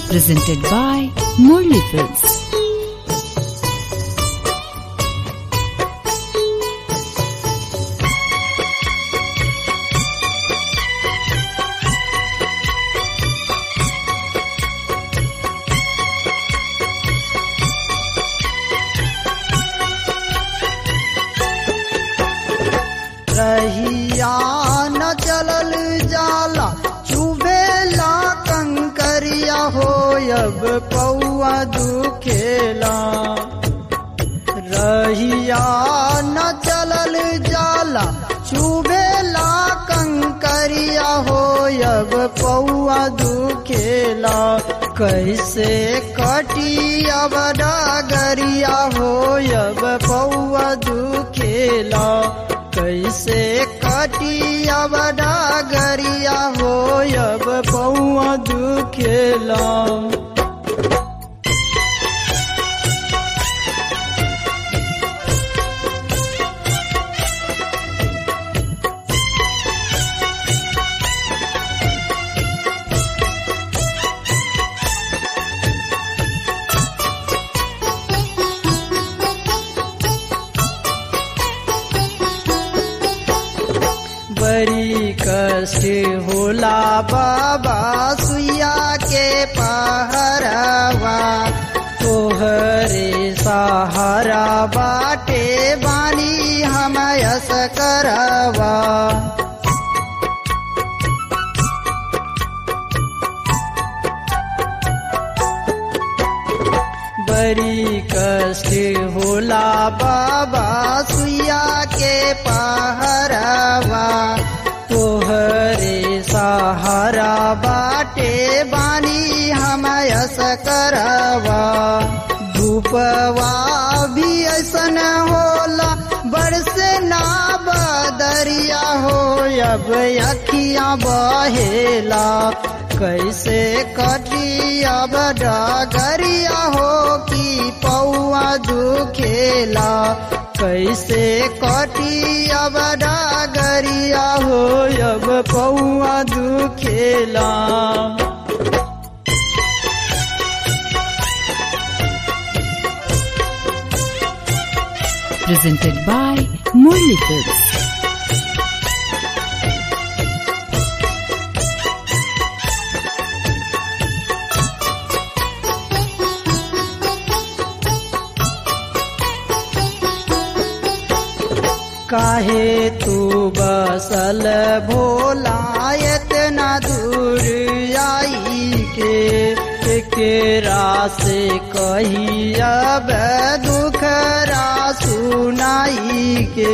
presented by Murli Films. रहिया न चलल जाला चुबेला कंकरिया हो अब पौआ दुखेला रहिया न चलल जाला चुबेला कंकरिया हो अब पौआ दुखेला कैसे कटी अब डगरिया हो अब पौआ दुखेला कैसे कटी अब डगरिया हो अब पौआ दुखेला बड़ी कष्ट होला बाबा सुइया के पहरवा तोहरे सहारा बाटे बानी हम यस करवा बड़ी कष्ट होला बाबा सुइया के पहरवा तोहरे सहारा बाटे बानी हम यस करवा धूपवा भी ऐसन होला बरसे ना बदरिया हो अब अखियां बहेला कैसे कटी अब डगरिया हो कि पौआ दुखेला कैसे कटी अब डगरिया हो अब पौआ दुखेला Presented by Murli Films. काहे तू बसल भोला इतना दूर आई के केरा से कही अब दुखरा सुनाई के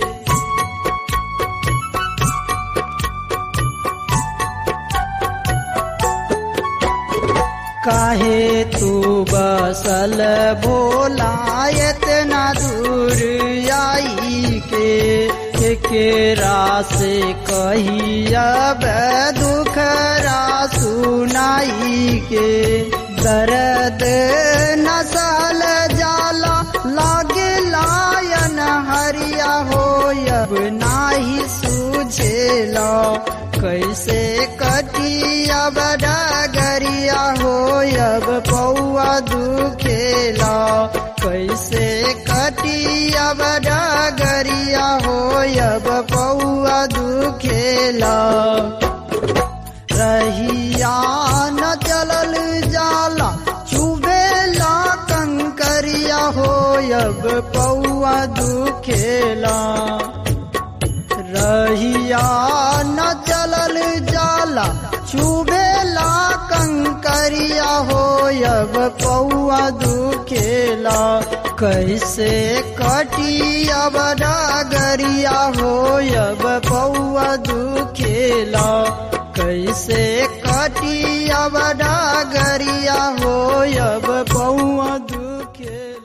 काहे तू बसल भोला इतना दूर आई के केरा से कही अब दुखरा सुनाई के दर्द नसल जाला लागे लायन हरिया हो अब नाही सूझेला कैसे कटी अब डगरिया हो अब पौआ दुखेला कैसे कटी अब डगरिया हो अब पौआ दुखेला रहिया न चलल जाला चुबेला कंकरिया हो अब पौआ दुखेला रहिया न चलल जाला चुबेला कंकरिया हो अब पौआ दुखेला कैसे कटी अब डगरिया हो अब पौआ दुखेला कैसे कटी अब डगरिया हो अब पौआ दुखे